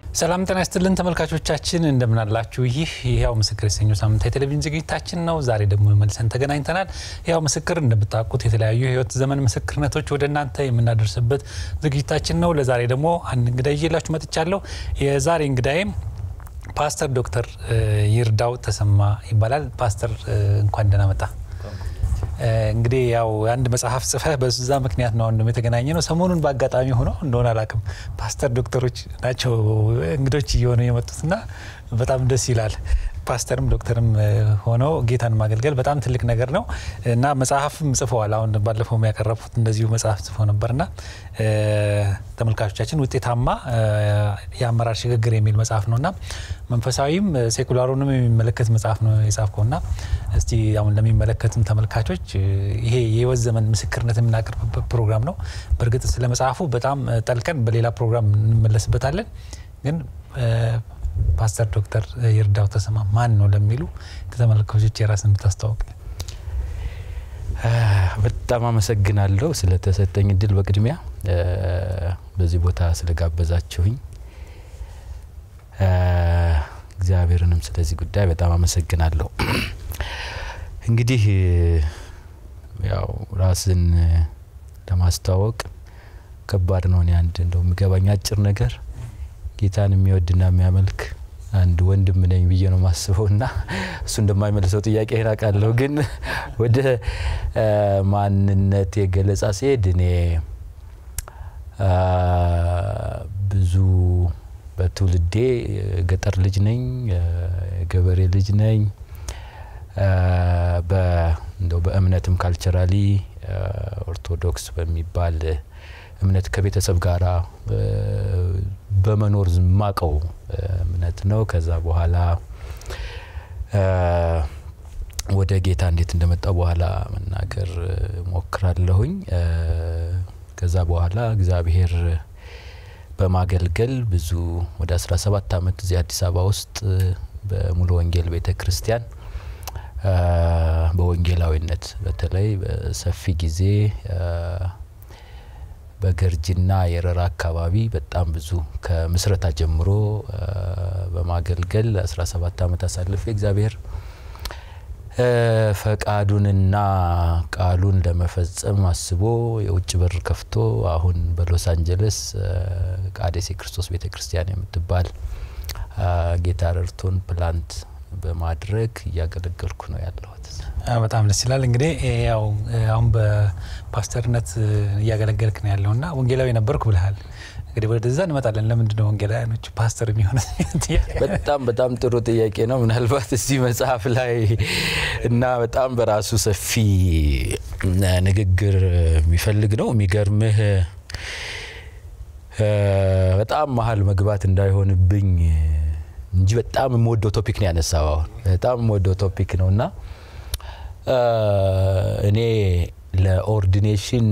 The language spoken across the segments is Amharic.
ሰላም ጤና ይስጥልን ተመልካቾቻችን፣ እንደምናላችሁ። ይህ የህያው ምስክር የተሰኘው ሳምንታዊ የቴሌቪዥን ዝግጅታችን ነው። ዛሬ ደግሞ መልሰን ተገናኝተናል። ህያው ምስክር እንደምታውቁት የተለያዩ የህይወት ዘመን ምስክርነቶች ወደ እናንተ የምናደርስበት ዝግጅታችን ነው። ለዛሬ ደግሞ አንድ እንግዳ ይዤላችሁ መጥቻለሁ። የዛሬ እንግዳዬም ፓስተር ዶክተር ይርዳው ተሰማ ይባላል። ፓስተር እንኳን ደህና መጣ። እንግዲህ ያው አንድ መጽሐፍ ጽፈህ በዛ ምክንያት ነው አሁን የተገናኘ ነው። ሰሞኑን በአጋጣሚ ሆኖ እንደሆነ አላውቅም ፓስተር ዶክተሮች ናቸው እንግዶች እየሆኑ የመጡትና በጣም ደስ ይላል። ፓስተርም ዶክተርም ሆነው ጌታን ማገልገል በጣም ትልቅ ነገር ነው እና መጽሐፍም ጽፈዋል። አሁን ባለፈው ያቀረቡት እንደዚሁ መጽሐፍ ጽፈው ነበርና ተመልካቾቻችን ውጤታማ የአመራር ሽግግር የሚል መጽሐፍ ነው እና መንፈሳዊም ሴኩላሩንም የሚመለከት መጽሐፍ ነው የጻፍከው እና እስቲ አሁን ለሚመለከትም ተመልካቾች ይሄ የህይወት ዘመን ምስክርነት የምናቀርብበት ፕሮግራም ነው። በእርግጥ ስለ መጽሐፉ በጣም ጠልቀን በሌላ ፕሮግራም እንመለስበታለን ግን ፓስተር ዶክተር ይርዳው ተሰማ ማን ነው ለሚሉ ከተመልካቾች የራስን ብታስተዋውቅ። በጣም አመሰግናለሁ ስለተሰጠኝ እድል። በቅድሚያ በዚህ ቦታ ስለጋበዛችሁኝ እግዚአብሔርንም ስለዚህ ጉዳይ በጣም አመሰግናለሁ። እንግዲህ ያው ራስን ለማስተዋወቅ ከባድ ነው። እኔ አንድ እንደው የሚገባኝ አጭር ነገር ጌታን የሚወድና የሚያመልክ አንድ ወንድም ነኝ ብዬ ነው ማስበው እና እሱ እንደማይመልሰው ጥያቄ አውቃለሁ። ግን ወደ ማንነት የገለጻ ሲሄድ እኔ ብዙ በትውልዴ ገጠር ልጅ ነኝ፣ የገበሬ ልጅ ነኝ። እንደው በእምነትም ካልቸራሊ ኦርቶዶክስ በሚባል እምነት ከቤተሰብ ጋር በመኖር ማቀው እምነት ነው። ከዛ በኋላ ወደ ጌታ እንዴት እንደመጣው በኋላ መናገር ሞክራለሁኝ። ከዛ በኋላ እግዚአብሔር በማገልገል ብዙ ወደ 17 ዓመት እዚህ አዲስ አበባ ውስጥ በሙሉ ወንጌል ቤተ ክርስቲያን በወንጌላዊነት በተለይ በሰፊ ጊዜ በገርጂና የረራ አካባቢ በጣም ብዙ ከምስረታ ጀምሮ በማገልገል 17 ዓመት አሳልፌ እግዚአብሔር ፈቃዱንና ቃሉን ለመፈጸም አስቦ የውጭ በር ከፍቶ አሁን በሎስ አንጀለስ ቃዴስ የክርስቶስ ቤተ ክርስቲያን የምትባል ጌታ ረድቶን ፕላንት በማድረግ እያገለገልኩ ነው ያለሁት። በጣም ደስ ይላል። እንግዲህ ያው አሁን በፓስተርነት እያገለገልክ ነው ያለው እና ወንጌላዊ ነበርኩ ብልሃል። እንግዲህ ወደዛ እንመጣለን። ለምንድን ነው ወንጌላውያኖች ፓስተር የሚሆኑት? በጣም በጣም ጥሩ ጥያቄ ነው። ምናልባት እዚህ መጽሐፍ ላይ እና በጣም በራሱ ሰፊ ንግግር የሚፈልግ ነው። የሚገርምህ በጣም መሀል መግባት እንዳይሆንብኝ እንጂ በጣም የምወደው ቶፒክ ነው ያነሳው። አሁን በጣም የምወደው ቶፒክ ነው እና እኔ ለኦርዲኔሽን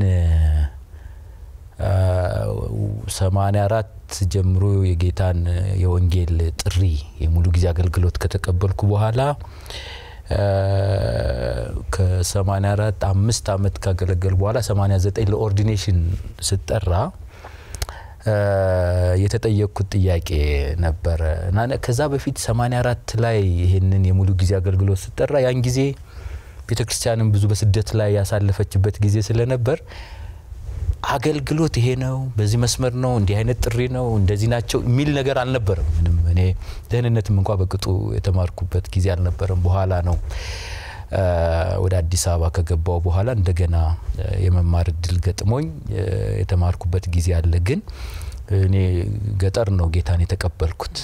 ሰማኒያ አራት ጀምሮ የጌታን የወንጌል ጥሪ የሙሉ ጊዜ አገልግሎት ከተቀበልኩ በኋላ ከሰማኒያ አራት አምስት አመት ካገለገል በኋላ ሰማኒያ ዘጠኝ ለኦርዲኔሽን ስጠራ የተጠየቅኩት ጥያቄ ነበረ እና ከዛ በፊት 84 ላይ ይህንን የሙሉ ጊዜ አገልግሎት ስጠራ ያን ጊዜ ቤተ ክርስቲያንም ብዙ በስደት ላይ ያሳለፈችበት ጊዜ ስለነበር አገልግሎት ይሄ ነው፣ በዚህ መስመር ነው፣ እንዲህ አይነት ጥሪ ነው፣ እንደዚህ ናቸው የሚል ነገር አልነበረም። ምንም እኔ ደህንነትም እንኳ በቅጡ የተማርኩበት ጊዜ አልነበረም። በኋላ ነው ወደ አዲስ አበባ ከገባው በኋላ እንደገና የመማር እድል ገጥሞኝ የተማርኩበት ጊዜ አለ። ግን እኔ ገጠር ነው ጌታን የተቀበልኩት።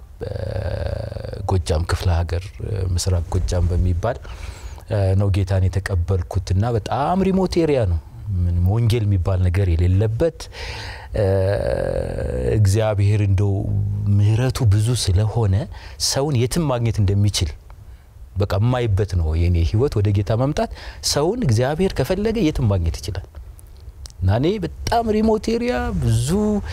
ጎጃም ክፍለ ሀገር ምስራቅ ጎጃም በሚባል ነው ጌታን የተቀበልኩት እና በጣም ሪሞት ኤሪያ ነው። ምንም ወንጌል የሚባል ነገር የሌለበት እግዚአብሔር እንደው ምሕረቱ ብዙ ስለሆነ ሰውን የትም ማግኘት እንደሚችል በቃ የማይበት ነው የኔ ህይወት። ወደ ጌታ መምጣት ሰውን እግዚአብሔር ከፈለገ የትም ማግኘት ይችላል እና እኔ በጣም ሪሞት ኤሪያ ብዙ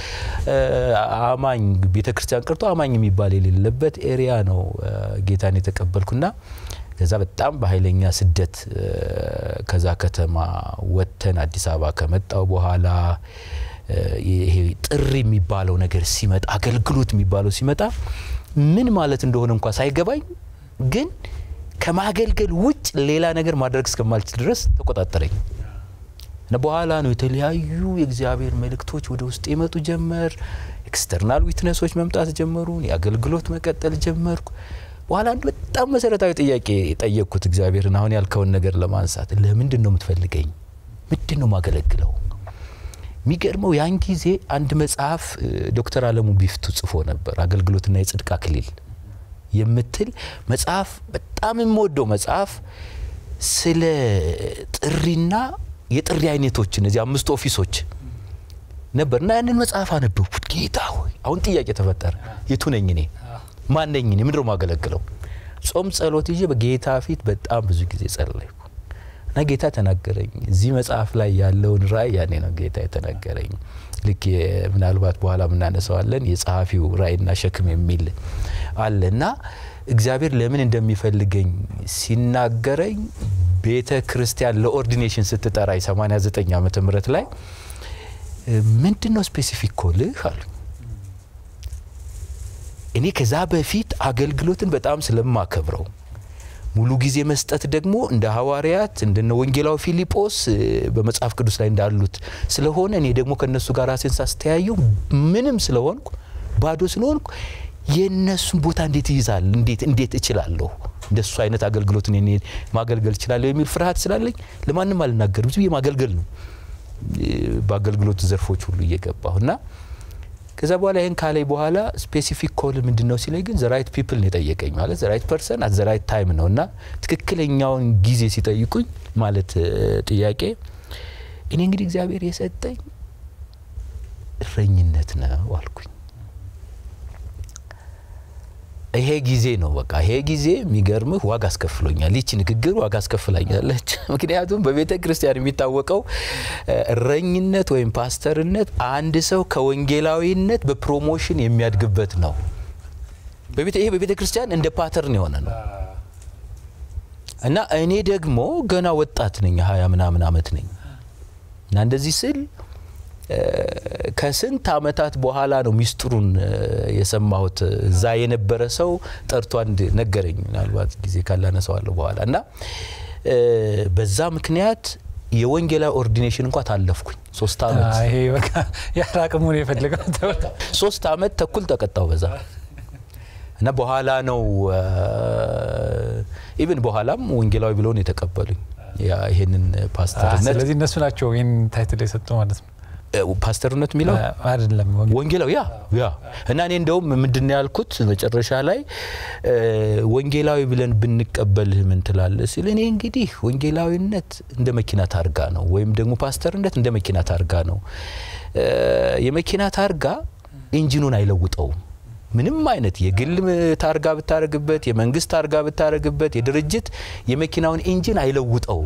አማኝ ቤተ ክርስቲያን ቀርቶ አማኝ የሚባል የሌለበት ኤሪያ ነው ጌታን የተቀበልኩና ከዛ በጣም በኃይለኛ ስደት ከዛ ከተማ ወጥተን አዲስ አበባ ከመጣው በኋላ ይሄ ጥሪ የሚባለው ነገር ሲመጣ አገልግሎት የሚባለው ሲመጣ ምን ማለት እንደሆነ እንኳ ሳይገባኝ ግን ከማገልገል ውጭ ሌላ ነገር ማድረግ እስከማልችል ድረስ ተቆጣጠረኝ እና በኋላ ነው የተለያዩ የእግዚአብሔር መልእክቶች ወደ ውስጥ የመጡ ጀመር። ኤክስተርናል ዊትነሶች መምጣት ጀመሩ። የአገልግሎት መቀጠል ጀመርኩ። በኋላ አንድ በጣም መሰረታዊ ጥያቄ ጠየቅኩት እግዚአብሔርን፣ አሁን ያልከውን ነገር ለማንሳት ለምንድን ነው የምትፈልገኝ? ምንድን ነው ማገለግለው? የሚገርመው ያን ጊዜ አንድ መጽሐፍ ዶክተር አለሙ ቢፍቱ ጽፎ ነበር፣ አገልግሎትና የጽድቅ አክሊል የምትል መጽሐፍ፣ በጣም የምወደው መጽሐፍ ስለ ጥሪና የጥሪ አይነቶች እነዚህ አምስቱ ኦፊሶች ነበር እና ያንን መጽሐፍ አነበብኩት። ጌታ ሆይ አሁን ጥያቄ ተፈጠረ። የቱ ነኝ እኔ? ማን ነኝ እኔ? ምንድነው ማገለግለው? ጾም ጸሎት ይዤ በጌታ ፊት በጣም ብዙ ጊዜ ጸለይኩ እና ጌታ ተናገረኝ። እዚህ መጽሐፍ ላይ ያለውን ራእይ ያኔ ነው ጌታ የተናገረኝ። ልክ ምናልባት በኋላ ምናነሳዋለን የጸሐፊው ራእይና ሸክም የሚል አለ እና እግዚአብሔር ለምን እንደሚፈልገኝ ሲናገረኝ ቤተ ክርስቲያን ለኦርዲኔሽን ስትጠራኝ 89 ዓመተ ምህረት ላይ ምንድን ነው ስፔሲፊክ ኮልህ አሉ። እኔ ከዛ በፊት አገልግሎትን በጣም ስለማከብረው ሙሉ ጊዜ መስጠት ደግሞ እንደ ሐዋርያት እንደነ ወንጌላዊ ፊልጶስ በመጽሐፍ ቅዱስ ላይ እንዳሉት ስለሆነ እኔ ደግሞ ከእነሱ ጋር ራሴን ሳስተያየው ምንም ስለሆንኩ ባዶ ስለሆንኩ የእነሱን ቦታ እንዴት ይይዛል? እንዴት እንዴት እችላለሁ? እንደሱ አይነት አገልግሎትን እኔ ማገልገል እችላለሁ የሚል ፍርሃት ስላለኝ ለማንም አልናገርም። ዝም ብዬ ማገልገል ነው በአገልግሎት ዘርፎች ሁሉ እየገባሁ እና ከዛ በኋላ ይህን ካላይ በኋላ ስፔሲፊክ ኮል ምንድን ነው ሲለኝ ግን ዘራይት ፒፕል ነው የጠየቀኝ። ማለት ዘራይት ፐርሰን አት ዘራይት ታይም ነው እና ትክክለኛውን ጊዜ ሲጠይቁኝ ማለት ጥያቄ እኔ እንግዲህ እግዚአብሔር የሰጠኝ እረኝነት ነው አልኩኝ። ይሄ ጊዜ ነው በቃ ይሄ ጊዜ የሚገርምህ ዋጋ አስከፍሎኛል። ይቺ ንግግር ዋጋ አስከፍላኛለች። ምክንያቱም በቤተ ክርስቲያን የሚታወቀው እረኝነት ወይም ፓስተርነት አንድ ሰው ከወንጌላዊነት በፕሮሞሽን የሚያድግበት ነው። ይሄ በቤተ ክርስቲያን እንደ ፓተርን የሆነ ነው እና እኔ ደግሞ ገና ወጣት ነኝ፣ ሀያ ምናምን አመት ነኝ እና እንደዚህ ስል ከስንት አመታት በኋላ ነው ሚስጥሩን የሰማሁት። እዛ የነበረ ሰው ጠርቶ አንድ ነገረኝ። ምናልባት ጊዜ ካላነሰዋለሁ በኋላ እና በዛ ምክንያት የወንጌላዊ ኦርዲኔሽን እንኳ ታለፍኩኝ። ሶስት አመት ይሄ በቃ ያለ አቅሙን የፈለገው ሶስት አመት ተኩል ተቀጣው በዛ እና በኋላ ነው ኢቭን በኋላም ወንጌላዊ ብለውን የተቀበሉኝ ይሄንን ፓስተርነት። ስለዚህ እነሱ ናቸው ይህን ታይትል የሰጡ ማለት ነው። ፓስተርነት የሚለው አይደለም ወንጌላዊ ያ ያ እና እኔ እንደውም ምንድን ነው ያልኩት መጨረሻ ላይ ወንጌላዊ ብለን ብንቀበልህ ምን ትላለህ ሲል እኔ እንግዲህ ወንጌላዊነት እንደ መኪና ታርጋ ነው ወይም ደግሞ ፓስተርነት እንደ መኪና ታርጋ ነው። የመኪና ታርጋ ኢንጂኑን አይለውጠውም። ምንም አይነት የግል ታርጋ ብታረግበት፣ የመንግስት ታርጋ ብታረግበት፣ የድርጅት የመኪናውን ኢንጂን አይለውጠውም።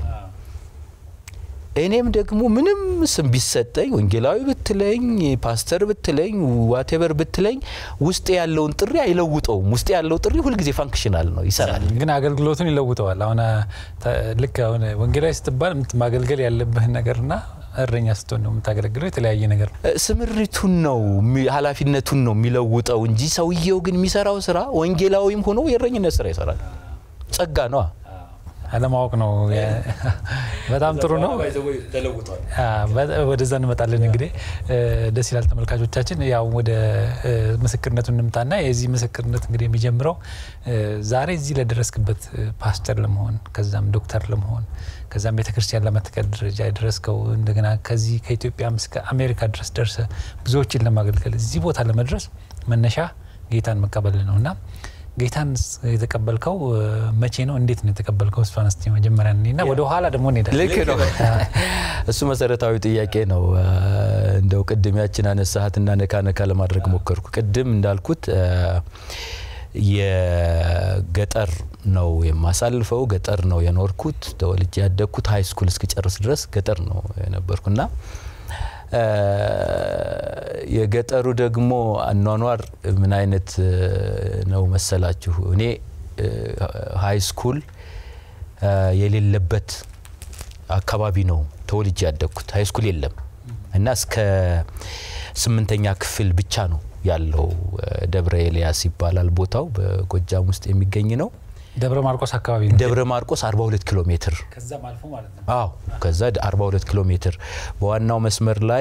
እኔም ደግሞ ምንም ስም ቢሰጠኝ ወንጌላዊ ብትለኝ ፓስተር ብትለኝ ዋቴቨር ብትለኝ ውስጥ ያለውን ጥሪ አይለውጠውም። ውስጥ ያለው ጥሪ ሁልጊዜ ፋንክሽናል ነው፣ ይሰራል። ግን አገልግሎቱን ይለውጠዋል። አሁን ልክ አሁን ወንጌላዊ ስትባል ማገልገል ያለብህን ነገርና እረኛ ስትሆን ነው የምታገለግለው። የተለያየ ነገር ነው። ስምሪቱን ነው ኃላፊነቱን ነው የሚለውጠው እንጂ ሰውየው ግን የሚሰራው ስራ ወንጌላዊም ሆኖ የእረኝነት ስራ ይሰራል። ጸጋ ነዋ። አለማወቅ ነው። በጣም ጥሩ ነው። ወደዛ እንመጣለን። እንግዲህ ደስ ይላል። ተመልካቾቻችን ያው ወደ ምስክርነቱ እንምጣና የዚህ ምስክርነት እንግዲህ የሚጀምረው ዛሬ እዚህ ለደረስክበት ፓስተር ለመሆን ከዛም ዶክተር ለመሆን ከዛም ቤተ ክርስቲያን ለመትከል ደረጃ የደረስከው እንደገና ከዚህ ከኢትዮጵያ እስከ አሜሪካ ድረስ ደርሰ ብዙዎችን ለማገልገል እዚህ ቦታ ለመድረስ መነሻ ጌታን መቀበል ነው እና ጌታን የተቀበልከው መቼ ነው? እንዴት ነው የተቀበልከው? እሷን እስቲ መጀመሪያ እና ወደ ኋላ ደግሞ እንሄዳለን። ልክ ነው። እሱ መሰረታዊ ጥያቄ ነው። እንደው ቅድም ያችን አነሳሃትና ነካ ነካ ለማድረግ ሞከርኩ። ቅድም እንዳልኩት የገጠር ነው የማሳልፈው፣ ገጠር ነው የኖርኩት። ተወልጄ ያደግኩት ሀይ ስኩል እስክጨርስ ድረስ ገጠር ነው የነበርኩና የገጠሩ ደግሞ አኗኗር ምን አይነት ነው መሰላችሁ? እኔ ሀይ ስኩል የሌለበት አካባቢ ነው ተወልጄ ያደግኩት። ሀይ ስኩል የለም። እና እስከ ስምንተኛ ክፍል ብቻ ነው ያለው። ደብረ ኤልያስ ይባላል ቦታው በጎጃም ውስጥ የሚገኝ ነው። ደብረ ማርቆስ አካባቢ ነው። ደብረ ማርቆስ 42 ኪሎ ሜትር ከዛም አልፎ ማለት ነው። አዎ ከዛ 42 ኪሎ ሜትር በዋናው መስመር ላይ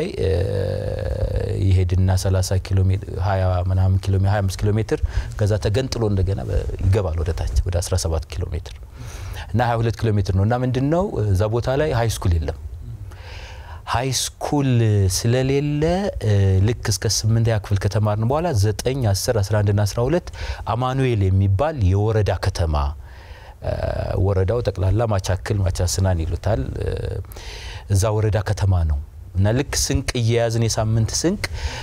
ይሄድና 30 ኪሎ ሜትር 20 ምናምን ኪሎ ሜትር 25 ኪሎ ሜትር ከዛ ተገንጥሎ እንደገና ይገባል ወደ ታች ወደ 17 ኪሎ ሜትር እና 22 ኪሎ ሜትር ነው እና ምንድነው እዛ ቦታ ላይ ሀይ ስኩል የለም። ሀይ ስኩል ስለሌለ ልክ እስከ ስምንተኛ ክፍል ከተማርን በኋላ 9 10 11 ና 12 አማኑኤል የሚባል የወረዳ ከተማ ወረዳው ጠቅላላ ማቻክል ማቻስናን ይሉታል። እዛ ወረዳ ከተማ ነው እና ልክ ስንቅ እየያዝን የሳምንት ስንቅ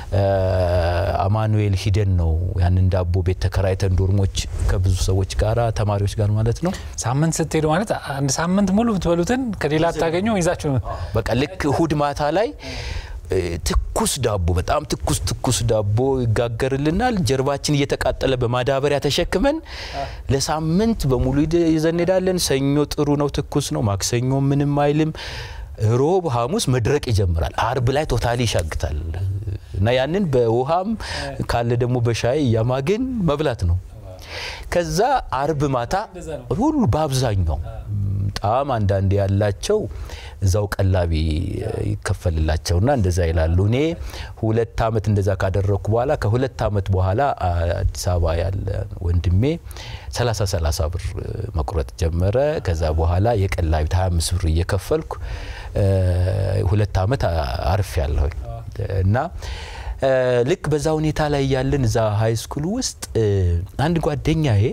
አማኑኤል ሂደን ነው ያንን ዳቦ ቤት ተከራይተን ዶርሞች ከብዙ ሰዎች ጋር ተማሪዎች ጋር ማለት ነው። ሳምንት ስትሄዱ ማለት አንድ ሳምንት ሙሉ ብትበሉትን ከሌላ አታገኙ ይዛችሁ በቃ ልክ እሁድ ማታ ላይ ትኩስ ዳቦ በጣም ትኩስ ትኩስ ዳቦ ይጋገርልናል። ጀርባችን እየተቃጠለ በማዳበሪያ ተሸክመን ለሳምንት በሙሉ ይዘን እንሄዳለን። ሰኞ ጥሩ ነው፣ ትኩስ ነው። ማክሰኞ ምንም አይልም። ሮብ፣ ሐሙስ መድረቅ ይጀምራል። አርብ ላይ ቶታሊ ይሻግታል እና ያንን በውሃም ካለ ደግሞ በሻይ እያማግን መብላት ነው። ከዛ አርብ ማታ ሁሉ በአብዛኛው በጣም አንዳንድ ያላቸው እዛው ቀላቢ ይከፈልላቸውና እንደዛ ይላሉ። እኔ ሁለት አመት እንደዛ ካደረግኩ በኋላ ከሁለት አመት በኋላ አዲስ አበባ ያለ ወንድሜ 30 30 ብር መቁረጥ ጀመረ። ከዛ በኋላ የቀላቢት 25 ብር እየከፈልኩ ሁለት አመት አርፍ ያለሁኝ እና ልክ በዛ ሁኔታ ላይ ያለን እዛ ሀይ ስኩል ውስጥ አንድ ጓደኛዬ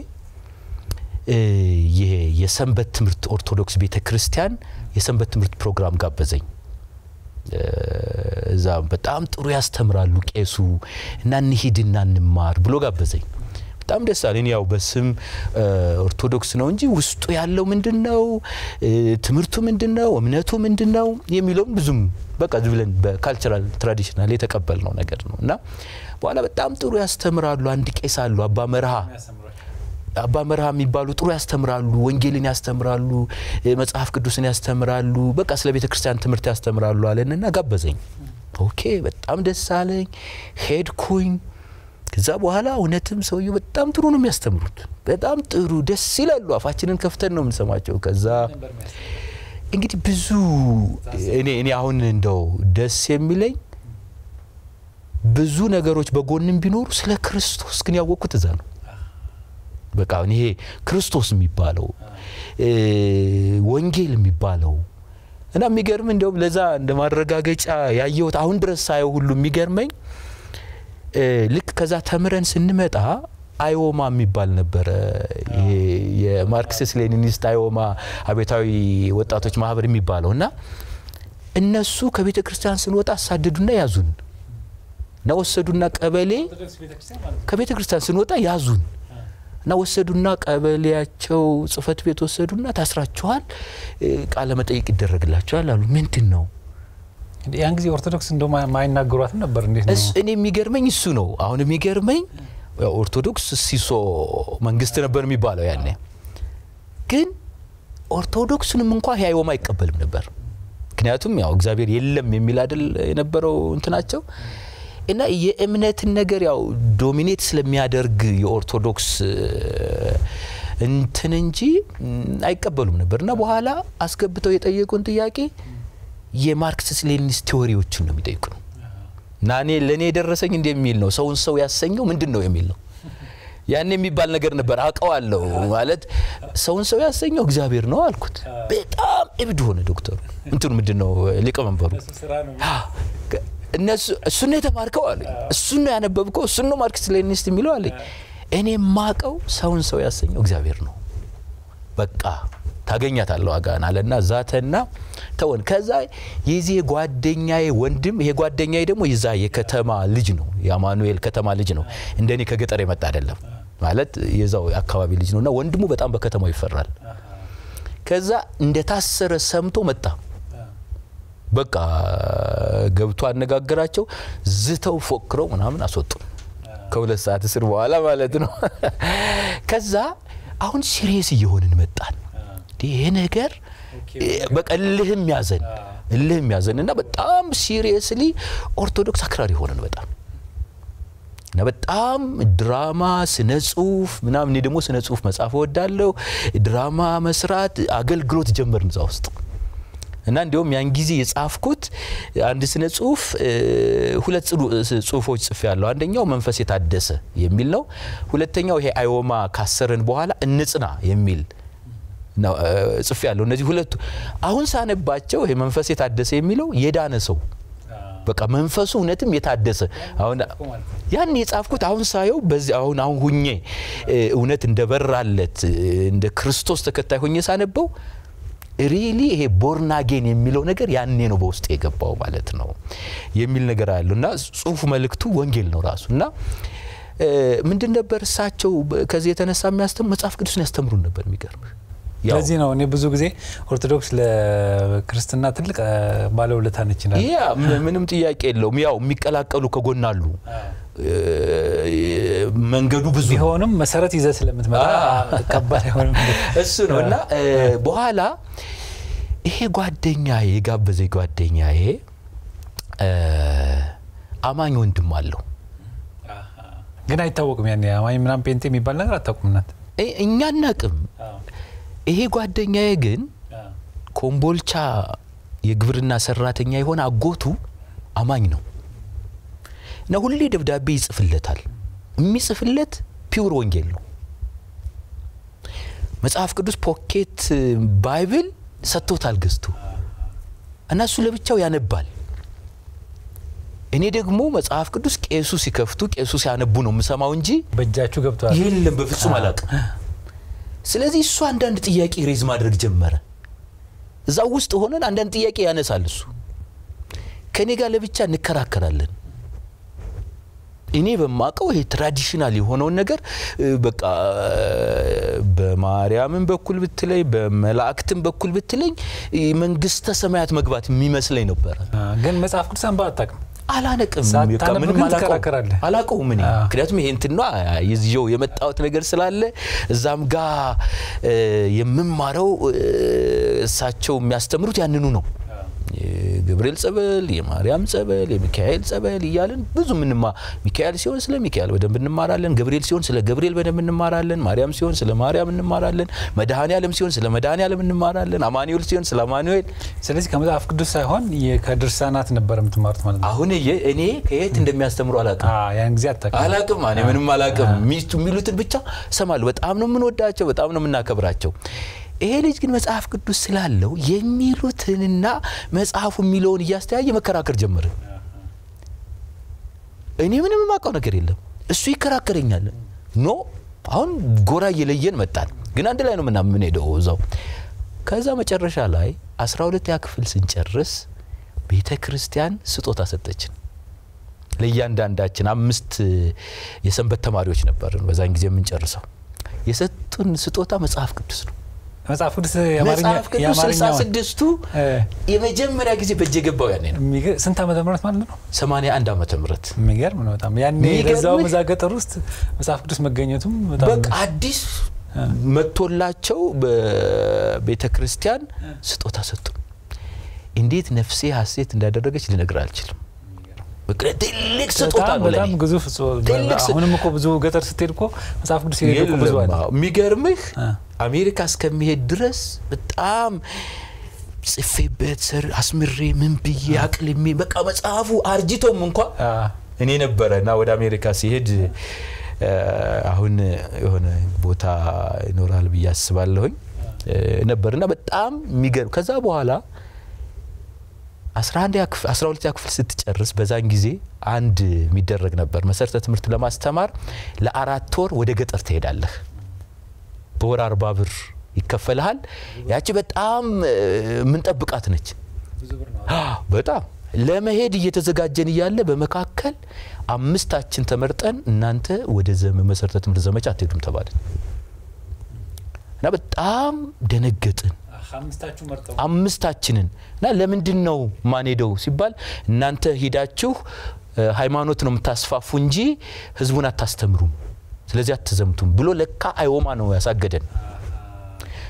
ይሄ የሰንበት ትምህርት ኦርቶዶክስ ቤተ ክርስቲያን የሰንበት ትምህርት ፕሮግራም ጋበዘኝ። እዛ በጣም ጥሩ ያስተምራሉ ቄሱ እና እንሂድና እንማር ብሎ ጋበዘኝ። በጣም ደስ አለኝ። ያው በስም ኦርቶዶክስ ነው እንጂ ውስጡ ያለው ምንድን ነው፣ ትምህርቱ ምንድን ነው፣ እምነቱ ምንድን ነው የሚለውም ብዙም በቃ ብለን በካልቸራል ትራዲሽናል የተቀበልነው ነገር ነው እና በኋላ በጣም ጥሩ ያስተምራሉ። አንድ ቄስ አሉ አባ መርሃ አባ መርሃ የሚባሉ ጥሩ ያስተምራሉ፣ ወንጌልን ያስተምራሉ፣ መጽሐፍ ቅዱስን ያስተምራሉ፣ በቃ ስለ ቤተ ክርስቲያን ትምህርት ያስተምራሉ አለንና ጋበዘኝ። ኦኬ በጣም ደስ አለኝ። ሄድኩኝ። ከዛ በኋላ እውነትም ሰውየው በጣም ጥሩ ነው የሚያስተምሩት፣ በጣም ጥሩ ደስ ይላሉ። አፋችንን ከፍተን ነው የምንሰማቸው። ከዛ እንግዲህ ብዙ እኔ እኔ አሁን እንደው ደስ የሚለኝ ብዙ ነገሮች በጎንም ቢኖሩ ስለ ክርስቶስ ግን ያወቅኩት እዛ ነው። በቃ ይሄ ክርስቶስ የሚባለው ወንጌል የሚባለው እና የሚገርም እንዲያውም ለዛ እንደ ማረጋገጫ ያየሁት አሁን ድረስ ሳየው ሁሉ የሚገርመኝ ልክ ከዛ ተምረን ስንመጣ አይኦማ የሚባል ነበረ። ይሄ የማርክሲስት ሌኒኒስት አይኦማ አብዮታዊ ወጣቶች ማህበር የሚባለው እና እነሱ ከቤተ ክርስቲያን ስንወጣ አሳደዱና ያዙን እና ወሰዱና ቀበሌ ከቤተ ክርስቲያን ስንወጣ ያዙን እና ወሰዱና ቀበሌያቸው ጽህፈት ቤት ወሰዱና ታስራችኋል፣ ቃለ መጠይቅ ይደረግላችኋል አሉ። ምንድን ነው ያን ጊዜ ኦርቶዶክስ እንደ ማይናገሯትም ነበር። እንዴት ነው? እኔ የሚገርመኝ እሱ ነው። አሁን የሚገርመኝ ኦርቶዶክስ ሲሶ መንግስት ነበር የሚባለው ያኔ። ግን ኦርቶዶክስንም እንኳ ያይወማ አይቀበልም ነበር። ምክንያቱም ያው እግዚአብሔር የለም የሚል አይደል የነበረው እንትናቸው እና የእምነትን ነገር ያው ዶሚኔት ስለሚያደርግ የኦርቶዶክስ እንትን እንጂ አይቀበሉም ነበር። እና በኋላ አስገብተው የጠየቁን ጥያቄ የማርክሲስት ሌኒኒስት ቴዎሪዎችን ነው የሚጠይቁ ነው እና እኔ ለእኔ የደረሰኝ እንደሚል ነው ሰውን ሰው ያሰኘው ምንድን ነው የሚል ነው። ያን የሚባል ነገር ነበር አውቀዋለሁ። ማለት ሰውን ሰው ያሰኘው እግዚአብሔር ነው አልኩት። በጣም እብድ ሆነ ዶክተሩ እንትኑ ምንድን ነው ሊቀመንበሩ እነሱ እሱን ነው የተማርከው አለኝ። እሱን ነው ያነበብከው፣ እሱን ነው ማርክሲስት ሌኒኒስት የሚለው አለኝ። እኔ የማቀው ሰውን ሰው ያሰኘው እግዚአብሔር ነው። በቃ ታገኛታለህ ዋጋን አለና ዛተና ተወን። ከዛ የዚህ ጓደኛዬ ወንድም ይሄ ጓደኛዬ ደግሞ የዛ የከተማ ልጅ ነው፣ የአማኑኤል ከተማ ልጅ ነው። እንደኔ ከገጠር የመጣ አይደለም ማለት የዛው አካባቢ ልጅ ነው እና ወንድሙ በጣም በከተማው ይፈራል። ከዛ እንደታሰረ ሰምቶ መጣ። በቃ ገብቶ አነጋገራቸው። ዝተው ፎክረው ምናምን አስወጡ። ከሁለት ሰዓት እስር በኋላ ማለት ነው። ከዛ አሁን ሲሪየስ እየሆንን መጣን። ይሄ ነገር በቀልህም ያዘን እልህ የሚያዘን እና በጣም ሲሪየስሊ ኦርቶዶክስ አክራሪ ሆነን በጣም እና በጣም ድራማ፣ ስነ ጽሁፍ ምናምን እኔ ደግሞ ስነ ጽሁፍ መጻፍ እወዳለሁ። ድራማ መስራት አገልግሎት ጀመርን እዛ ውስጥ እና እንዲሁም ያን ጊዜ የጻፍኩት አንድ ስነ ጽሁፍ ሁለት ጽሁፎች ጽፌ ያለሁ። አንደኛው መንፈስ የታደሰ የሚል ነው። ሁለተኛው ይሄ አዮማ ካሰረን በኋላ እንጽና የሚል ጽፌ ያለሁ። እነዚህ ሁለቱ አሁን ሳነባቸው ይሄ መንፈስ የታደሰ የሚለው የዳነ ሰው በቃ መንፈሱ እውነትም የታደሰ አሁን ያን የጻፍኩት አሁን ሳየው በዚህ አሁን አሁን ሁኜ እውነት እንደበራለት እንደ ክርስቶስ ተከታይ ሁኜ ሳነበው ሪሊ ይሄ ቦርናጌን የሚለው ነገር ያኔ ነው በውስጥ የገባው ማለት ነው የሚል ነገር አለው እና ጽሁፉ መልእክቱ ወንጌል ነው ራሱ እና ምንድን ነበር እሳቸው ከዚህ የተነሳ የሚያስተምሩ መጽሐፍ ቅዱስን ያስተምሩን ነበር የሚገርምህ ለዚህ ነው እኔ ብዙ ጊዜ ኦርቶዶክስ ለክርስትና ትልቅ ባለውለታ ነች ይላል። ያ ምንም ጥያቄ የለውም። ያው የሚቀላቀሉ ከጎን አሉ። መንገዱ ብዙ ቢሆንም መሰረት ይዘህ ስለምትመጣ ከባድ አይሆንም። እሱ ነው እና በኋላ ይሄ ጓደኛዬ የጋበዘ ጓደኛዬ አማኝ ወንድም አለው ግን አይታወቅም። ያን አማኝ ምናምን ጴንጤ የሚባል ነገር አታውቁም እናት እኛ አናቅም። ይሄ ጓደኛዬ ግን ኮምቦልቻ የግብርና ሰራተኛ የሆነ አጎቱ አማኝ ነው እና ሁሌ ደብዳቤ ይጽፍለታል። የሚጽፍለት ፒውር ወንጌል ነው። መጽሐፍ ቅዱስ ፖኬት ባይብል ሰጥቶታል ገዝቶ እና እሱ ለብቻው ያነባል። እኔ ደግሞ መጽሐፍ ቅዱስ ቄሱ ሲከፍቱ ቄሱ ሲያነቡ ነው የምሰማው እንጂ በእጃችሁ ገብተዋል የለም በፍጹም አላውቅም። ስለዚህ እሱ አንዳንድ ጥያቄ ሬዝ ማድረግ ጀመረ። እዛው ውስጥ ሆነን አንዳንድ ጥያቄ ያነሳል እሱ። ከእኔ ጋር ለብቻ እንከራከራለን። እኔ በማቀው ይሄ ትራዲሽናል የሆነውን ነገር በቃ በማርያምን በኩል ብትለኝ በመላእክትም በኩል ብትለኝ መንግስተ ሰማያት መግባት የሚመስለኝ ነበረ። ግን መጽሐፍ ቅዱስ አንባ አታውቅም። አላነቅም ሳታነብ ግን ትከራከራለህ። አላቀውም እኔ ምክንያቱም ይሄ እንትና ይዤው የመጣሁት ነገር ስላለ እዛም ጋ የምማረው እሳቸው የሚያስተምሩት ያንኑ ነው። የገብርኤል ጸበል፣ የማርያም ጸበል፣ የሚካኤል ጸበል እያለን ብዙ ምንማ ሚካኤል ሲሆን ስለ ሚካኤል በደንብ እንማራለን። ገብርኤል ሲሆን ስለ ገብርኤል በደንብ እንማራለን። ማርያም ሲሆን ስለ ማርያም እንማራለን። መድኃኔ ዓለም ሲሆን ስለ መድኃኔ ዓለም እንማራለን። አማኑኤል ሲሆን ስለ አማኑኤል። ስለዚህ ከመጽሐፍ ቅዱስ ሳይሆን ከድርሳናት ነበር የምትማሩት ማለት ነው። አሁን እኔ ከየት እንደሚያስተምሩ አላቅም ያን ጊዜ አታውቅም። አላቅም እኔ ምንም አላቅም። ሚስቱ የሚሉትን ብቻ ሰማለሁ። በጣም ነው የምንወዳቸው፣ በጣም ነው የምናከብራቸው። ይሄ ልጅ ግን መጽሐፍ ቅዱስ ስላለው የሚሉትንና መጽሐፉ የሚለውን እያስተያየ መከራከር ጀመረ። እኔ ምንም የማውቀው ነገር የለም። እሱ ይከራከረኛል። ኖ አሁን ጎራ እየለየን መጣል፣ ግን አንድ ላይ ነው ምና የምንሄደው እዛው። ከዛ መጨረሻ ላይ አስራ ሁለተኛ ክፍል ስንጨርስ ቤተ ክርስቲያን ስጦታ ሰጠችን። ለእያንዳንዳችን አምስት የሰንበት ተማሪዎች ነበርን በዛን ጊዜ የምንጨርሰው። የሰጡን ስጦታ መጽሐፍ ቅዱስ ነው። መጽሐፍ ቅዱስ መጽሐፍ ቅዱስ ስልሳ ስድስቱ የመጀመሪያ ጊዜ በእጅ የገባው ያኔ ነው። ስንት ዓመተ ምህረት ማለት ነው? ሰማንያ አንድ ዓመተ ምህረት የሚገርም ነው በጣም ያኔ ለዛው እዛ ገጠር ውስጥ መጽሐፍ ቅዱስ መገኘቱም በቃ አዲስ መጥቶላቸው በቤተ ክርስቲያን ስጦታ ሰጡ። እንዴት ነፍሴ ሀሴት እንዳደረገች ልነግር አልችልም። ትልቅ ስጦታ ነው በጣም ግዙፍ አሁንም እኮ ብዙ ገጠር ስትሄድ እኮ መጽሐፍ ቅዱስ የሄዱ ብዙ አለ። የሚገርምህ አሜሪካ እስከሚሄድ ድረስ በጣም ጽፌበት ስር አስምሬ ምን ብዬ አቅልሜ በቃ መጽሐፉ አርጅቶም እንኳ እኔ ነበረ እና ወደ አሜሪካ ሲሄድ አሁን የሆነ ቦታ ይኖራል ብዬ አስባለሁኝ ነበር እና በጣም የሚገርም ከዛ በኋላ አስራ ሁለተኛ ክፍል ስትጨርስ በዛን ጊዜ አንድ የሚደረግ ነበር መሰረተ ትምህርት ለማስተማር ለአራት ወር ወደ ገጠር ትሄዳለህ። በወር አርባ ብር ይከፈልሃል። ያቺ በጣም ምንጠብቃት ነች። በጣም ለመሄድ እየተዘጋጀን እያለ በመካከል አምስታችን ተመርጠን እናንተ ወደ መሰረተ ትምህርት ዘመቻ አትሄዱም ተባልን እና በጣም ደነገጥን። አምስታችንን እና ለምንድን ነው ማንሄደው ሲባል እናንተ ሂዳችሁ ሃይማኖት ነው የምታስፋፉ እንጂ ህዝቡን አታስተምሩም፣ ስለዚህ አትዘምቱም ብሎ ለካ አይወማ ነው ያሳገደን።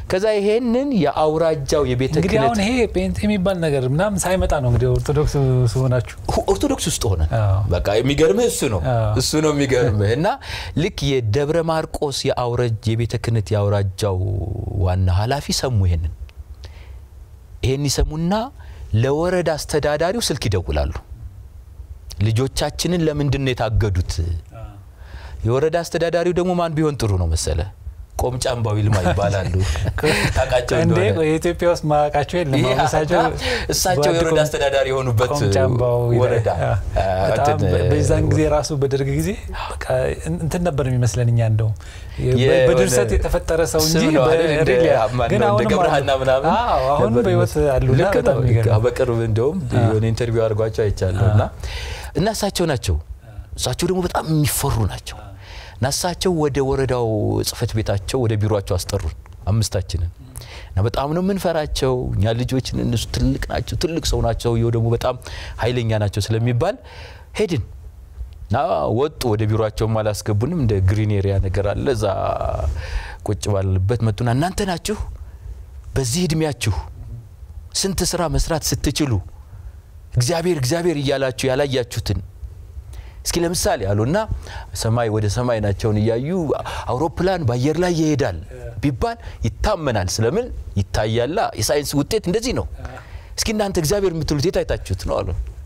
ከዛ ይሄንን የአውራጃው የቤተ እንግዲህ ክህነት አሁን ይሄ ጴንጤ የሚባል ነገር ምናምን ሳይመጣ ነው እንግዲህ ኦርቶዶክስ ሲሆናችሁ ኦርቶዶክስ ውስጥ ሆነ አዎ። በቃ የሚገርምህ እሱ ነው አዎ። እሱ ነው የሚገርምህ እና ልክ የደብረ ማርቆስ የአውረጅ የቤተ ክህነት የአውራጃው ዋና ኃላፊ ሰሙ ይሄንን ይሄን ይሰሙና ለወረዳ አስተዳዳሪው ስልክ ይደውላሉ ልጆቻችንን ለምንድን ነው የታገዱት የወረዳ አስተዳዳሪው ደግሞ ማን ቢሆን ጥሩ ነው መሰለ ቆምጫምባው ይልማ ይባላሉ ታውቃቸው እንዴ እንደሆነ የኢትዮጵያ ውስጥ ማወቃቸው የለም ይሄ አሁን እሳቸው እሳቸው በአንድ የወረዳ ቆም- አስተዳዳሪ የሆኑበት ቆምጫምባው ይላል። ወረዳ አ፣ አ፣ በጣም እንትን፣ በዛን ጊዜ ራሱ በደርግ ጊዜ በቃ እንትን ነበር የሚመስለን እኛ እንደውም የሆነ በድርሰት የተፈጠረ ሰው እንጂ ስም ነው አይደል? እንደ በሪል ያ- ማን ግን ነው? እንደ አሁንም ገብረሃና አሉ። ምናምን አዎ፣ አሁን ነበር በህይወት ይመስል። አሉና ልክ በጣም ነው። የሚገርም በቅርብ እንደውም የሆነ ኢንተርቪው አድርጓቸው አይቻለሁ እና እና እሳቸው ናቸው እሳቸው ደግሞ በጣም የሚፈሩ ናቸው እና እሳቸው ወደ ወረዳው ጽህፈት ቤታቸው ወደ ቢሮቸው አስጠሩን አምስታችንን እና በጣም ነው የምንፈራቸው እኛ ልጆችን እነሱ ትልቅ ናቸው ትልቅ ሰው ናቸው ይኸው ደግሞ በጣም ኃይለኛ ናቸው ስለሚባል ሄድን እና ወጡ ወደ ቢሮቸውም አላስገቡንም እንደ ግሪን ኤሪያ ነገር አለ እዛ ቁጭ ባለበት መጡና እናንተ ናችሁ በዚህ እድሜያችሁ ስንት ስራ መስራት ስትችሉ እግዚአብሔር እግዚአብሔር እያላችሁ ያላያችሁትን እስኪ ለምሳሌ አሉና ሰማይ ወደ ሰማይ ናቸውን እያዩ አውሮፕላን በአየር ላይ ይሄዳል ቢባል ይታመናል ስለምን ይታያላ የሳይንስ ውጤት እንደዚህ ነው እስኪ እናንተ እግዚአብሔር የምትሉት የት አይታችሁት ነው አሉ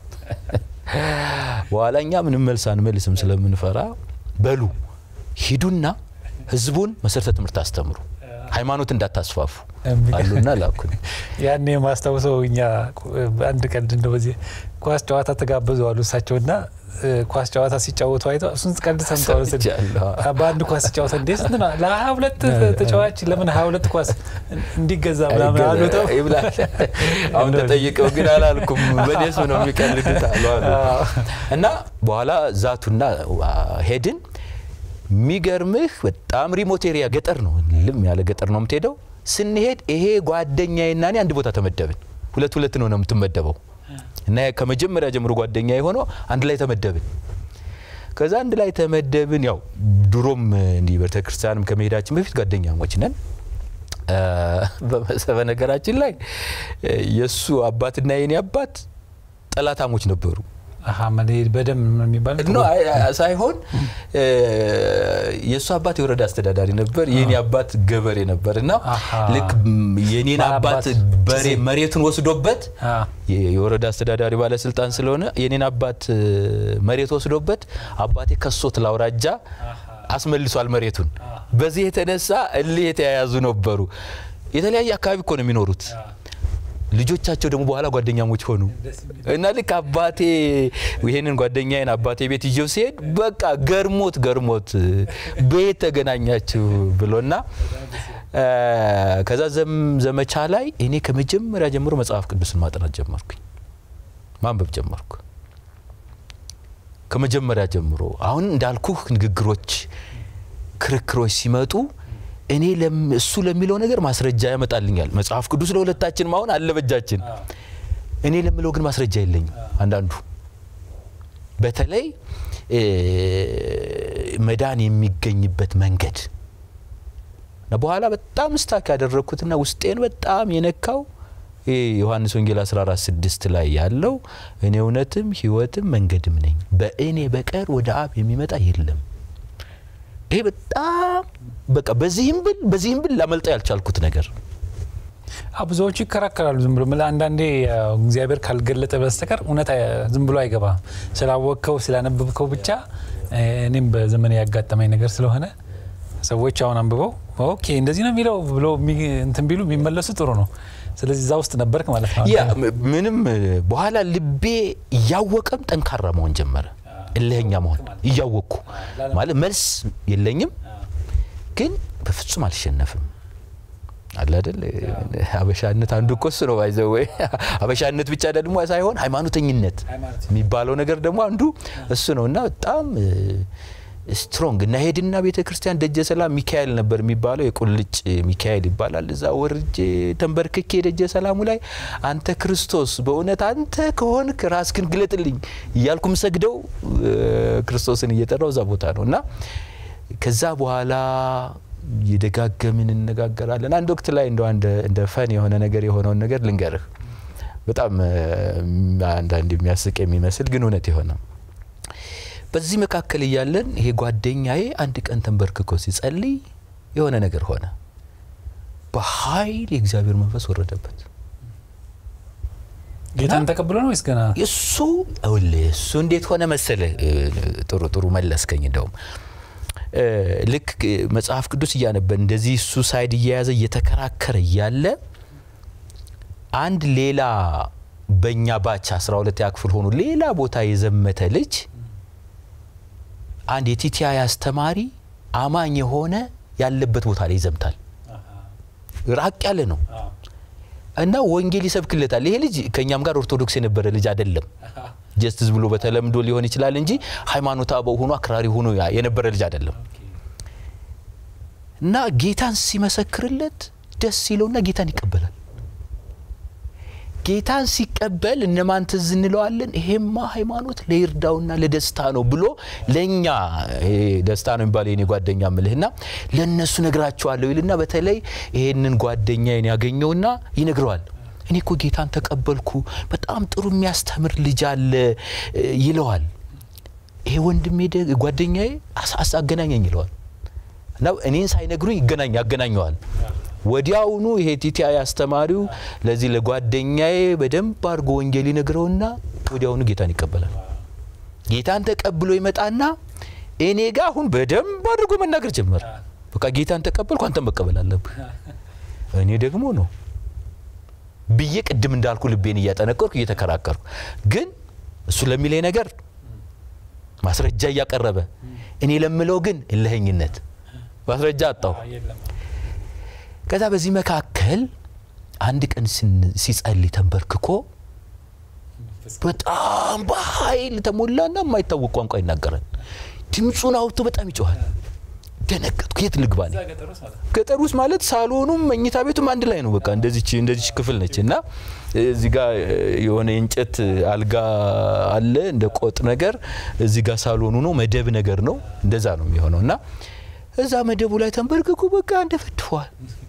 በኋላ እኛ ምንም መልስ አንመልስም ስለምንፈራ በሉ ሂዱና ህዝቡን መሰረተ ትምህርት አስተምሩ ሃይማኖት እንዳታስፋፉ አሉና ላኩን ያኔ የማስታውሰው እኛ አንድ ቀን እንደው በዚህ ኳስ ጨዋታ ተጋበዙ አሉ እሳቸውና እ፣ ኳስ ጨዋታ ሲጫወቱ አይተው እሱን ቀልድ ሰምተው ነው ስል- ሰምቻለሁ። አ፣ በአንድ ኳስ ሲጫወተ እንዴ ስንት ነው ለሀያ ሁለት ተጫዋች ለምን ሀያ ሁለት ኳስ እንዲገዛ ምናምን አሉ ተው ይብላል አሁን ተጠይቀው ግን አላልኩም በደስ ነው የሚቀልዱት አሉ አሉ እና በኋላ ዛቱና ዋ፣ ሄድን የሚገርምህ በጣም ሪሞት ኤሪያ ገጠር ነው ልም ያለ ገጠር ነው የምትሄደው ስንሄድ ይሄ ጓደኛዬና እኔ አንድ ቦታ ተመደብን ሁለት ሁለት ነው ነው የምትመደበው እና ከመጀመሪያ ጀምሮ ጓደኛ የሆነው አንድ ላይ ተመደብን ከዛ አንድ ላይ ተመደብን ያው ድሮም እንዲህ ቤተክርስቲያንም ከመሄዳችን በፊት ጓደኛሞች ነን እ፣ በመሰ- በነገራችን ላይ እ፣ የእሱ አባትና የኔ አባት ጠላታሞች ነበሩ አሀ መሌ- በደም ነው የሚባል ኖ አይ- አይ- ሳይሆን እ፣ የእሱ አባት የወረዳ አስተዳዳሪ ነበር የኔ አባት ገበሬ ነበር እና አሃ። ልክ ም፣ የኔን ባላባት አባት በሬ መሬቱን ወስዶበት አ፣ የ- የወረዳ አስተዳዳሪ ባለስልጣን ስለሆነ የኔን አባት እ፣ መሬት ወስዶበት አባቴ ከሶት ላውራጃ አስመልሷል መሬቱን። በዚህ የተነሳ እልህ የተያያዙ ነበሩ። የተለያየ አካባቢ እኮ ነው የሚኖሩት። ልጆቻቸው ደግሞ በኋላ ጓደኛሞች ሆኑ እና ልክ አባቴ ይሄንን ጓደኛዬን አባቴ ቤት ይዤው ሲሄድ በቃ ገርሞት ገርሞት በየት ተገናኛችሁ ብሎና እ፣ ከዛ ዘም- ዘመቻ ላይ እኔ ከመጀመሪያ ጀምሮ መጽሐፍ ቅዱስን ማጥናት ጀመርኩኝ፣ ማንበብ ጀመርኩ። ከመጀመሪያ ጀምሮ አሁን እንዳልኩህ ንግግሮች፣ ክርክሮች ሲመጡ እኔ ለም- እሱ ለሚለው ነገር ማስረጃ ያመጣልኛል። መጽሐፍ ቅዱስ ለሁለታችን አሁን አለ በእጃችን። እኔ ለምለው ግን ማስረጃ የለኝም። አንዳንዱ በተለይ እ፣ መዳን የሚገኝበት መንገድ እና በኋላ በጣም ስታክ ያደረግኩትና ውስጤን በጣም የነካው ይህ ዮሐንስ ወንጌል 14 ስድስት ላይ ያለው እኔ እውነትም ሕይወትም መንገድም ነኝ በእኔ በቀር ወደ አብ የሚመጣ የለም። ይሄ በጣም በቃ በዚህም ብል በዚህም ብል ላመልጠው ያልቻልኩት ነገር አ፣ ብዙዎቹ ይከራከራሉ። ዝም ብሎ ምላ- አንዳንዴ ያው እግዚአብሔር ካልገለጠ በስተቀር እውነት አይ- ዝም ብሎ አይገባም። ስላወቅከው ስላነበብከው ብቻ እ፣ እኔም በዘመን ያጋጠመኝ ነገር ስለሆነ ሰዎች አሁን አንብበው ኦኬ እንደዚህ ነው የሚለው ብሎ የሚ- እንትን ቢሉ የሚመለሱ ጥሩ ነው። ስለዚህ እዛ ውስጥ ነበርክ ማለት ነው። ያ ም- ምንም እ፣ በኋላ ልቤ እያወቀም ጠንካራ መሆን ጀመረ። እልህኛ መሆን እያወቅኩ ማለት መልስ የለኝም፣ ግን በፍጹም አልሸነፍም። አለ አይደል ሀበሻነት አንዱ እኮ እሱ ነው ባይዘው ወይ ሀበሻነት ብቻ ደግሞ ሳይሆን ሃይማኖተኝነት የሚባለው ነገር ደግሞ አንዱ እሱ ነው እና በጣም ስትሮንግ እና ሄድና ቤተ ክርስቲያን ደጀ ሰላም ሚካኤል ነበር የሚባለው የቁልጭ ሚካኤል ይባላል። እዛ ወርጄ ተንበርክኬ ደጀ ሰላሙ ላይ አንተ ክርስቶስ በእውነት አንተ ከሆንክ ራስክን ግለጥልኝ እያልኩ ምሰግደው ክርስቶስን እየጠራው እዛ ቦታ ነው እና ከዛ በኋላ የደጋገምን እንነጋገራለን። አንድ ወቅት ላይ እንደ እንደ ፈን የሆነ ነገር የሆነውን ነገር ልንገርህ። በጣም አንዳንድ የሚያስቅ የሚመስል ግን እውነት የሆነ በዚህ መካከል እያለን ይሄ ጓደኛዬ አንድ ቀን ተንበርክኮ ሲጸልይ የሆነ ነገር ሆነ። በኃይል የእግዚአብሔር መንፈስ ወረደበት። ጌታን ተቀብሎ ነው ወይስ ገና? እሱ እውልህ እሱ እንዴት ሆነ መሰለ? ጥሩ ጥሩ መለስከኝ። እንደውም ልክ መጽሐፍ ቅዱስ እያነበን እንደዚህ እሱ ሳይድ እየያዘ እየተከራከረ እያለ አንድ ሌላ በእኛ ባች አስራ ሁለተኛ ክፍል ሆኖ ሌላ ቦታ የዘመተ ልጅ አንድ የቲቲአይ አስተማሪ አማኝ የሆነ ያለበት ቦታ ላይ ይዘምታል። ራቅ ያለ ነው እና ወንጌል ይሰብክለታል። ይሄ ልጅ ከእኛም ጋር ኦርቶዶክስ የነበረ ልጅ አይደለም። ጀስትስ ብሎ በተለምዶ ሊሆን ይችላል እንጂ ሃይማኖት አበው ሆኖ አክራሪ ሆኖ የነበረ ልጅ አይደለም። እና ጌታን ሲመሰክርለት ደስ ይለውና ጌታን ይቀበላል። ጌታን ሲቀበል እነማን ትዝ እንለዋለን? ይሄማ ሃይማኖት ለይርዳውና ለደስታ ነው ብሎ ለእኛ ደስታ ነው የሚባለው የኔ ጓደኛ ምልህና ለእነሱ ነግራቸዋለሁ ይልና በተለይ ይሄንን ጓደኛዬን ያገኘውና ይነግረዋል። እኔ እኮ ጌታን ተቀበልኩ፣ በጣም ጥሩ የሚያስተምር ልጅ አለ ይለዋል። ይሄ ወንድሜ ጓደኛዬ አገናኘኝ ይለዋል እና እኔን ሳይነግሩኝ ይገናኝ ያገናኘዋል። ወዲያውኑ ይሄ ቲቲአይ አስተማሪው ለዚህ ለጓደኛዬ በደንብ አድርጎ ወንጌል ይነግረውና ወዲያውኑ ጌታን ይቀበላል። ጌታን ተቀብሎ ይመጣና እኔ ጋ አሁን በደንብ አድርጎ መናገር ጀመረ። በቃ ጌታን ተቀበልኩ፣ አንተ መቀበል አለብህ። እኔ ደግሞ ነው ብዬ ቅድም እንዳልኩ ልቤን እያጠነቀርኩ እየተከራከርኩ፣ ግን እሱ ለሚለኝ ነገር ማስረጃ እያቀረበ እኔ ለምለው ግን እልኸኝነት ማስረጃ አጣሁ። ከዛ በዚህ መካከል አንድ ቀን ሲጸልይ ተንበርክኮ በጣም በኃይል ተሞላና የማይታወቅ ቋንቋ ይናገራል። ድምፁን አውጥቶ በጣም ይጮኋል። ደነገጥኩ። የት ልግባ ነኝ? ገጠር ውስጥ ማለት ሳሎኑም መኝታ ቤቱም አንድ ላይ ነው። በቃ እንደዚች እንደዚች ክፍል ነች እና እዚህ ጋር የሆነ የእንጨት አልጋ አለ እንደ ቆጥ ነገር፣ እዚህ ጋር ሳሎኑ ነው መደብ ነገር ነው። እንደዛ ነው የሚሆነው እና እዛ መደቡ ላይ ተንበርክኩ በቃ እንደፈድፈዋል።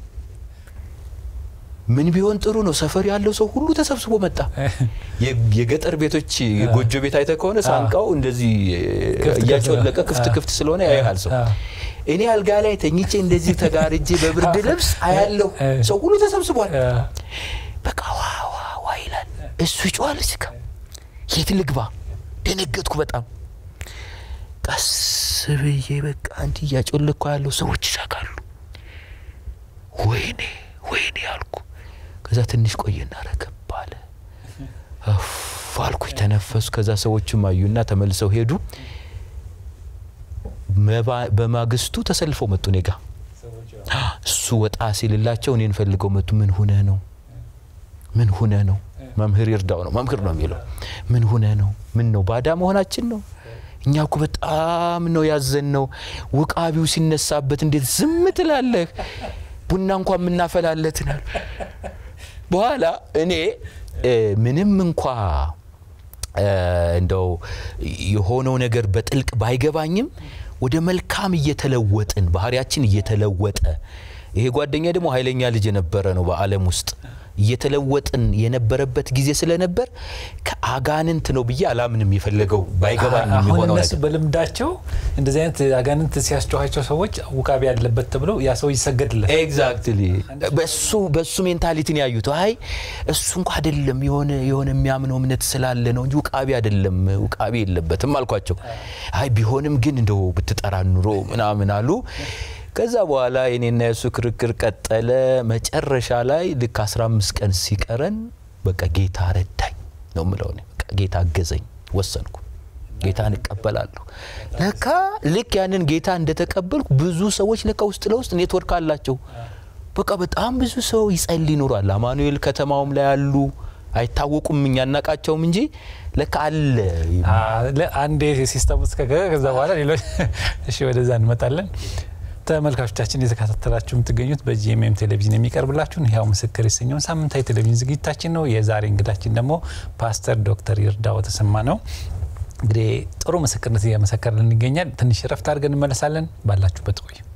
ምን ቢሆን ጥሩ ነው? ሰፈር ያለው ሰው ሁሉ ተሰብስቦ መጣ። የገጠር ቤቶች ጎጆ ቤት አይተ ከሆነ ሳንቃው እንደዚህ እያጮለቀ ክፍት ክፍት ስለሆነ ያያል ሰው። እኔ አልጋ ላይ ተኝቼ እንደዚህ ተጋርጄ በብርድ ልብስ አያለሁ። ሰው ሁሉ ተሰብስቧል። በቃ ዋ ዋ ዋ ይላል። እሱ ይጮዋል። እስከ የት ልግባ? ደነገጥኩ በጣም ቀስ ብዬ በቃ እንዲህ እያጮለኩ ያለው ሰዎች ይሳቃሉ። ወይኔ ወይኔ አልኩ። ከዛ ትንሽ ቆየና ረገብ አለ። አልኩኝ፣ ተነፈሱ። ከዛ ሰዎችም አዩና ተመልሰው ሄዱ። በማግስቱ ተሰልፈው መጡ እኔ ጋ። እሱ ወጣ ሲልላቸው እኔን ፈልገው መጡ። ምን ሁነ ነው? ምን ሁነ ነው? መምህር ይርዳው ነው መምህር ነው የሚለው። ምን ሁነ ነው? ምን ነው? ባዳ መሆናችን ነው? እኛ እኮ በጣም ነው ያዘን ነው። ውቃቢው ሲነሳበት እንዴት ዝም ትላለህ? ቡና እንኳ የምናፈላለትን አሉ። በኋላ እኔ ምንም እንኳ እንደው የሆነው ነገር በጥልቅ ባይገባኝም ወደ መልካም እየተለወጥን ባህሪያችን እየተለወጠ ይሄ ጓደኛ ደግሞ ኃይለኛ ልጅ የነበረ ነው በዓለም ውስጥ እየተለወጥን የነበረበት ጊዜ ስለነበር ከአጋንንት ነው ብዬ አላምንም። የፈለገው ባይገባኝ አሁን የሚሆነው እነሱ ነገር በልምዳቸው እንደዚህ አይነት አጋንንት ሲያስጨኋቸው ሰዎች ውቃቢ ያለበት ተብለው ያ ሰው ይሰገድለት ኤግዛክትሊ በሱ በሱ ሜንታሊቲን ያዩት አይ እሱ እንኳ አይደለም የሆነ የሆነ የሚያምነው እምነት ስላለ ነው እንጂ ውቃቢ አይደለም ውቃቢ የለበትም አልኳቸው። አይ ቢሆንም ግን እንደው ብትጠራ ኑሮ ምናምን አሉ። ከዛ በኋላ የኔና የእሱ ክርክር ቀጠለ። መጨረሻ ላይ ልክ 15 ቀን ሲቀረን በቃ ጌታ ረዳኝ ነው ምለው። በቃ ጌታ አገዘኝ፣ ወሰንኩ። ጌታን እቀበላለሁ። ለካ ልክ ያንን ጌታ እንደተቀበልኩ ብዙ ሰዎች ለካ ውስጥ ለውስጥ ኔትወርክ አላቸው። በቃ በጣም ብዙ ሰው ይጸልይ ይኖራል። አማኑኤል ከተማውም ላይ አሉ። አይታወቁም፣ እኛ እናቃቸውም እንጂ ለካ አለ። አንዴ ሲስተም ውስጥ ከገባ ከዛ በኋላ ሌሎች እሺ፣ ወደዛ እንመጣለን። ተመልካቾቻችን እየተከታተላችሁ የምትገኙት በጂኤምኤም ቴሌቪዥን የሚቀርብላችሁን ሕያው ምስክር የተሰኘውን ሳምንታዊ ቴሌቪዥን ዝግጅታችን ነው። የዛሬ እንግዳችን ደግሞ ፓስተር ዶክተር ይርዳው ተሰማ ነው። እንግዲህ ጥሩ ምስክርነት እየመሰከረልን ይገኛል። ትንሽ ረፍት አድርገን እንመለሳለን። ባላችሁበት ቆዩ።